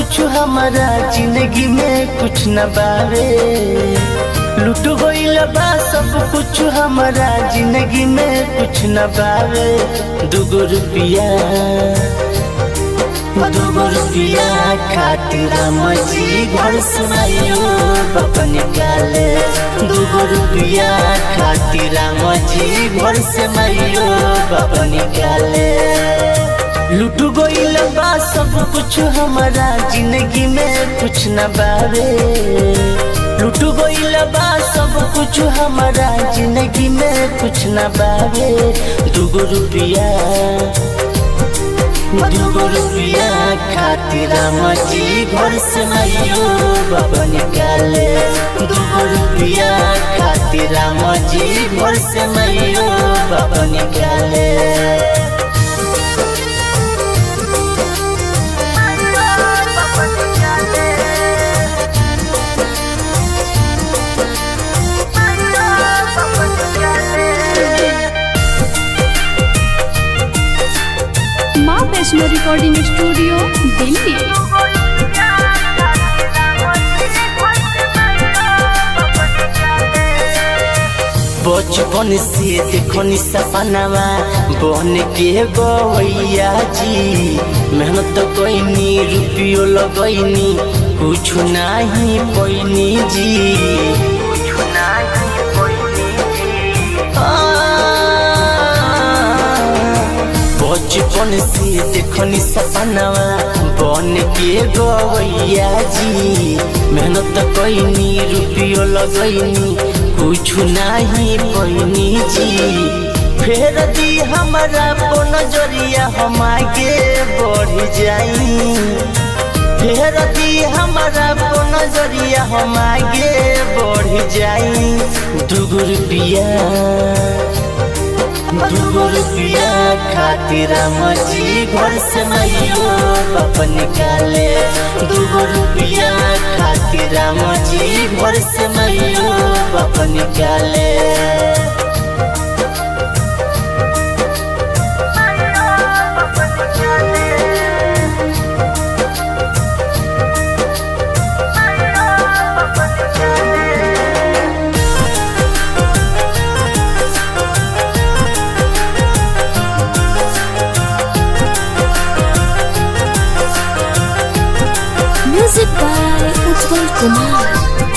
कुछ हमारा जिंदगी में कुछ न बावे लुट गईल बा सब कुछ हमारा जिंदगी में कुछ न बावे दुगो रुपिया दुगो रुपिया खातिर मजी घर सुनाइयो बापा निकाले दुगो रुपिया खातिर मजी घर से माइयो बापा निकाले लुट गईल बा सब कुछ हमारा जिंदगी में कुछ न बावे लुट गईल बा सब कुछ हमारा जिंदगी में कुछ न बावे दुगो रुपिया दुगो रुपिया खातिर मजी घर से माइयो बाबा निकाले दुगो रुपिया खातिर मजी घर से माइयो बाबा निकाले माँ वैष्णो रिकॉर्डिंग स्टूडियो दिल्ली बचपन से देखनी सपनावा बन के गवैया जी मेहनत कैनी रुपियो लगैनी कुछ नहीं पैनी जी बचपन से देखनी सपनावा बन के गवैया जी मेहनत कैनी रुपियो लगैनी कुछ नहीं पैनी जी फेर दी हमारा को नजरिया हम आगे बढ़ जाई फेर दी हमारा को नजरिया हम आगे बढ़ जाई दुगो रुपिया दुगो रुपिया खातिर मजी घर से माइयो बाप निकाले दुगो रुपिया खातिर मजी घर से माइयो बाप निकाले म्यूजिक बाय उज्जवल कुमार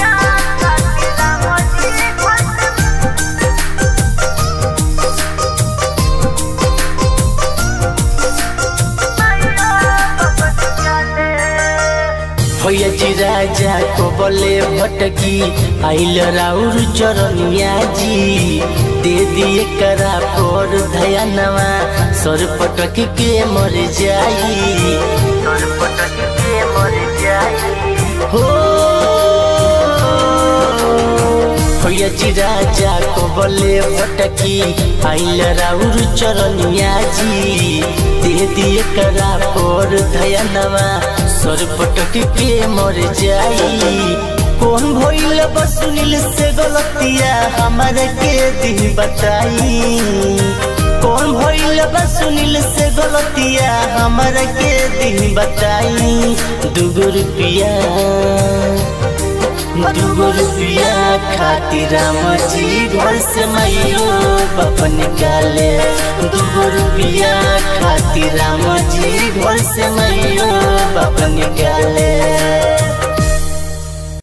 भैया जी राजा को बोले भटकी आइल राउर चरनिया जी दे दिए करा पर धयानवा सर पटक के मर जाई सर पटक के मर जाई हो भैया जी राजा को बोले भटकी आइल राउर चरनिया जी दे दिए करा पर धयानवा सर पटक के मर जाई कौन भइल बसुनिल से गलतिया हमारे के दी बताई कौन भइल बसुनिल से गलतिया हमारे के दी बताई दुगो रुपिया दुगो रुपिया खातिर मजी घर से माइयो बाप निकाले दुगो रुपिया खातिर मजी घर से माइयो बाप निकाले